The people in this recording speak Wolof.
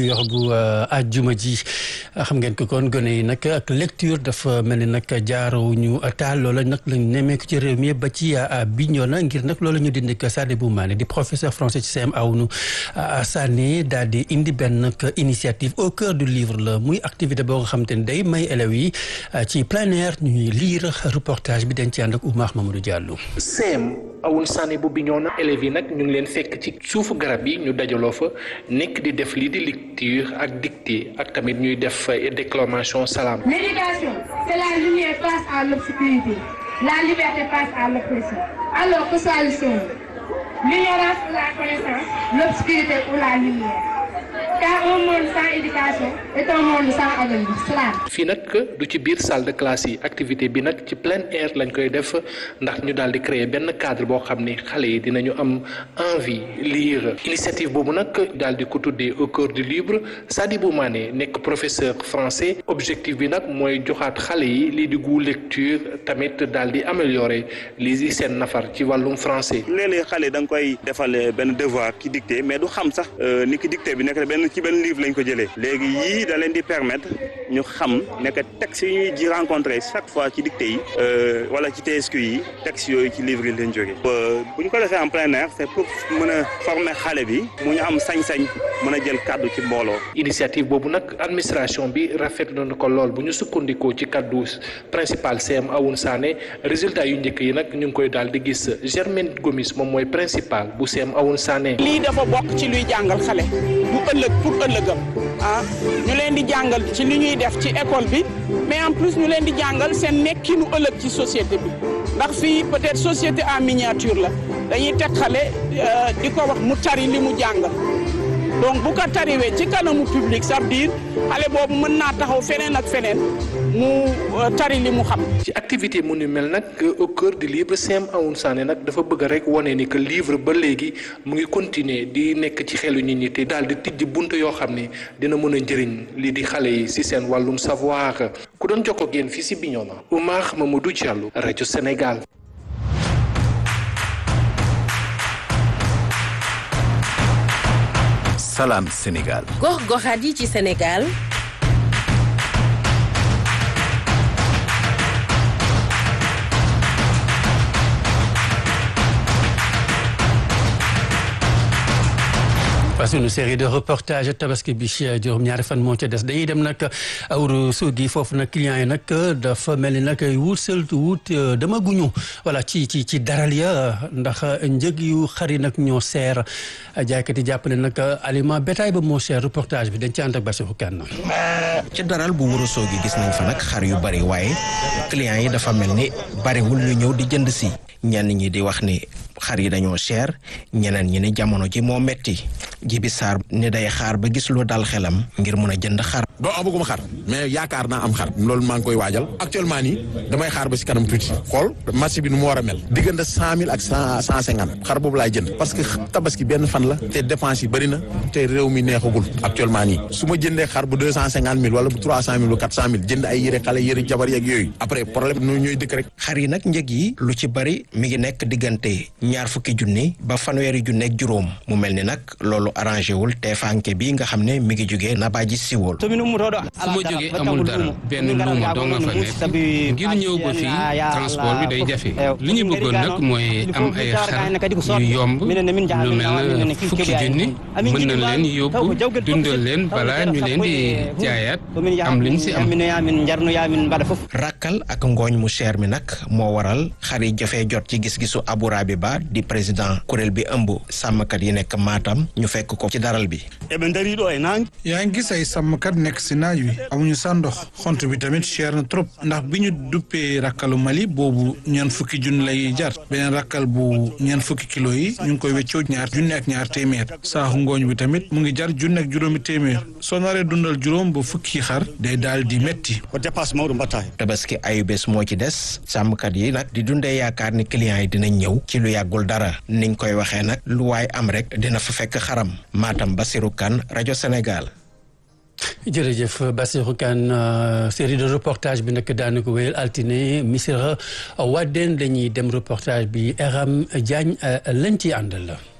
yor bu àjjuma ji xam ngeen ko kon gone yi nag ak lecture dafa mel ni nag jaarawuñu taal loola nag lañ nemmeeku ci réew mi ba ci Bignona ngir nag loola ñu dindi ko Sadibou Mané di professeur français ci CM Aounou Sané daal di indi benn initiative au cœur du livre la muy activité boo nga xam te ne day may élèves yi ci plein air ñuy lire reportage bi dañ ci ànd ak Oumar Mamadou Diallo. CM Aounou Sané bu Bignona élèves yi nag ñu ngi leen fekk ci suufu garab yi ñu dajaloo fa nekk di def lii di lecture ak dictée ak tamit ñuy def déclamation salaam. L'éducation, c'est la lumière face à l'obscurité, la liberté face à l'oppression. Alors que choisissons-nous L'ignorance ou la connaissance, l'obscurité ou la lumière car un monde sans éducation est un monde sans avenir. Salaam. fii nag du ci biir salle de classe yi activité bi nag ci plein air lañ koy def ndax ñu daal di créer benn cadre boo xam ni xale yi dinañu am envie lire initiative boobu nag daal di ko tuddee au cœur du livre Sadibou Mané nekk professeur français objectif bi nag mooy joxaat xale yi lii di gu lecture tamit daal di améliorer lii di seen nafar ci wàllum français. léeg-léeg xale da nga koy defal benn devoir ki dicté mais du xam sax ni ki dicté bi nekk benn ci benn livre lañ ko jëlee léegi yii da leen di permettre ñu xam nekk texte yi ñuy ji rencontré chaque fois ci dicté yi wala ci TSQ yi texte yooyu ci livre yi leen jógee bu ñu ko defee en plein air c'est pour mën a former xale bi mu ñu am sañ-sañ mën a jël kàddu ci mbooloo initiative boobu nag administration bi rafetlu na ko lool bu ñu sukkandikoo ci kàddu principal CM Awoun Sané résultat yu njëkk yi nag ñu ngi koy daal di gis Germaine Gomis moom mooy principal bu CM Awoun Sané. lii dafa bokk ci luy jàngal xale bu ëllëg pour ëllëgam ah ñu leen di jàngal ci li ñuy def ci école bi mais en plus ñu leen di jàngal seen nekkinu ëllëg ci société bi ndax fii peut-être société en miniature la dañuy teg xale di ko wax mu tari li mu jàngal donc bu ko tariwee ci kanamu public ça veut dire xale boobu mën naa taxaw feneen ak feneen mu tari li mu xam. ci activité mu ni mel nag au cœur du livre CM Awoun Sané nag dafa bëgg rek wane ni que livre ba léegi mu ngi continuer di nekk ci xelu nit ñi te daal di tijji bunt yoo xam ne dina mën a njëriñ lii di xale yi si seen wàllum savoir ku doon jokkoo ak yéen fii si Bignona Oumar Mamadou Diallo rajo Sénégal. Salam Sénégal. gox-goxaat yi ci Sénégal. parce que une série de reportages tabaski bi juróom-ñaari fan moo ca des dañuy dem nag awru suugi foofu nag clients yi nag dafa mel ni nag wut sëlt wut dama guñu voilà ci ci ci daral ya ndax njëg yu xari nag ñoo seer jaaykat yi jàpp ne nag aliment bétail ba moo seer reportage bi dañ ci ànd ak Bassirou Kane ci daral bu wuro soogi gis nañ fa nag xar yu bari waaye clients yi dafa mel ni bariwul ñu ñëw di jënd si ñenn ñi di wax ni xar yi dañoo cher ñeneen ñi ni jamono ji moo metti jibi saar ni day xaar ba gis lu dal xelam ngir mun a jënd xar doo amaguma xar mais yaakaar naa am xar loolu maa ngi koy waajal actuellement nii damay xaar ba si kanam tuuti xool marché bi nu mu war a mel diggante cent mille ak cent cent cinquante xar boobu laay jënd parce que tabaski benn fan la te dépense yi bëri na te réew mi neexagul actuellement nii su ma jëndee xar bu deux cent cinquante mille wala bu trois cent mille bu quatre cent mille jënd ay yëre xale yëre jabar yeeg yooyu après problème nu ñooy dëkk rek xar yi nag njëg yi lu ci bari mi ngi nekk diggante ñaar fukki junni ba fanweeri junni ak juróom mu mel ni nag loolu arrangé wul teefanke bi nga xam ne mi ngi jugee na baaji siwol fu ma jógee amul dara benn luuma doo nga fa nekk ngir ñëw ba fii transport bi day jafe li ñu bëggoon nag mooy am ay xar yu yomb lu mel na fukki junni mën na leen yóbbu dundal leen balaa ñu leen di jaayaat am liñ si am. rakkal ak ngooñ mu cher mi nag moo waral xar yi jafee jot ci gis-gisu Abourabi Ba di président kuréel bi ëmb sàmmkat yi nekk Matam ñu fekk ko ci daral bi. yaa ngi gis ay sàmmkat nekk si naaj wi amuñu sa ndox xont bi tamit cher na trop ndax bi ñu duppee rakkalu Mali boobu ñeent fukki junni lay jar beneen rakkal bu ñeent fukki kilo yi ñu ngi koy weccoo ñaar junni ak ñaar téeméer saaxu ngooñ bi tamit mu ngi jar junni ak juróomi téeméer soo naree dundal juróom ba fukki xar day daal di metti tabaski ayu bés moo ci des sàmmkat yi nag di dundee yaakaar ni clients yi dinañ ñëw ci lu yàggul dara niñ koy waxee nag lu waay am rek dina fa fekk xaram Matam Basirou Kane rajo Sénégal jërëjëf Bassirou Kane série de reportage bi nag daana ko wéyal altine Missirah Wadène dañuy dem reportage bi Eram Diagne lañ ci àndal la